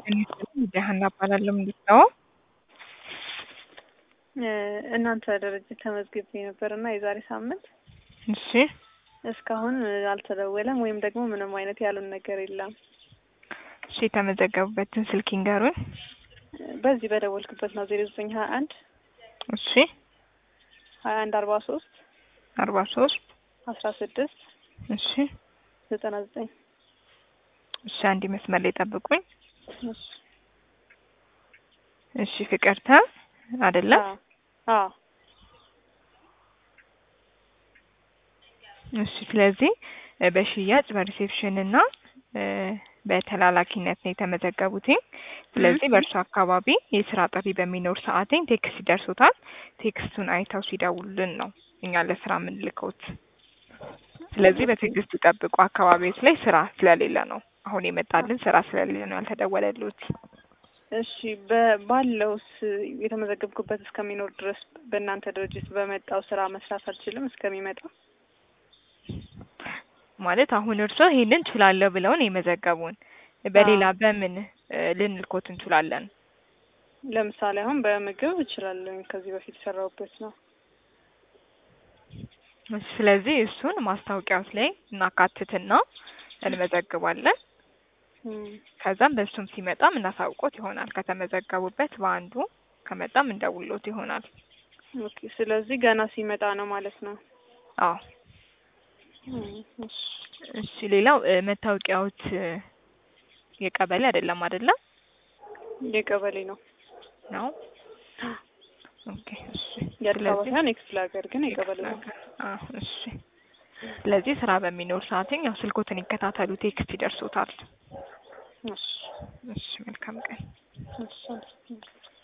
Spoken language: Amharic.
ሀና እባላለሁ። እንዴት ነው? እናንተ ድርጅት ተመዝግቤ ነበር እና የዛሬ ሳምንት እሺ እስካሁን አልተደወለም ወይም ደግሞ ምንም አይነት ያሉን ነገር የለም። እሺ የተመዘገቡበትን ስልክ ይንገሩን። በዚህ በደወልኩበት ነው ዜሮ ዘጠኝ ሀያ አንድ እሺ ሀያ አንድ አርባ ሶስት አርባ ሶስት አስራ ስድስት እሺ ዘጠና ዘጠኝ እሺ አንድ መስመር ላይ ጠብቁኝ። እሺ እሺ ፍቅርተ አይደለም? አዎ እሺ ስለዚህ እ በሽያጭ በሪሴፕሽን እና እ በተላላኪነት ነው የተመዘገቡትኝ። ስለዚህ በእርሱ አካባቢ የስራ ጥሪ በሚኖር ሰዓትኝ ቴክስት ይደርሶታል። ቴክስቱን አይተው ሲደውሉልን ነው እኛ ለስራ የምንልከውት። ስለዚህ በትዕግስት ይጠብቁ። አካባቢዎች ላይ ስራ ስለሌለ ነው አሁን የመጣልን ስራ ስለሌለ ነው ያልተደወለሉት። እሺ በ- ባለውስ የተመዘገብኩበት እስከሚኖር ድረስ በእናንተ ድርጅት በመጣው ስራ መስራት አልችልም እስከሚመጣ? ማለት አሁን እርሶ ይሄንን ችላለሁ ብለውን የመዘገቡን በሌላ በምን እ ልንልኮት እንችላለን? ለምሳሌ አሁን በምግብ እችላለሁ ከዚህ በፊት የሰራሁበት ነው። ስለዚህ እሱን ማስታወቂያዎች ላይ እናካትትና እንመዘግባለን። እም፣ ከዛም በእሱም ሲመጣም እናሳውቆት ይሆናል። ከተመዘገቡበት በአንዱ ከመጣም እንደውሎት ይሆናል። ኦኬ ስለዚህ ገና ሲመጣ ነው ማለት ነው። አዎ እም፣ እሺ። እሺ ሌላው እ መታወቂያዎት እ የቀበሌ አይደለም አይደለም የቀበሌ ነው ነው? ኦኬ እሺ። የአዲስ አበባ ስለዚህ ሳይሆን የክፍለ ሀገር ግን የቀበሌ ነው። አዎ እሺ። ስለዚህ ስራ በሚኖር ሰዓትኝ ያው ስልኮትን ይከታተሉ፣ ቴክስት ይደርሶታል። እሺ እሺ መልካም ቀን። እሺ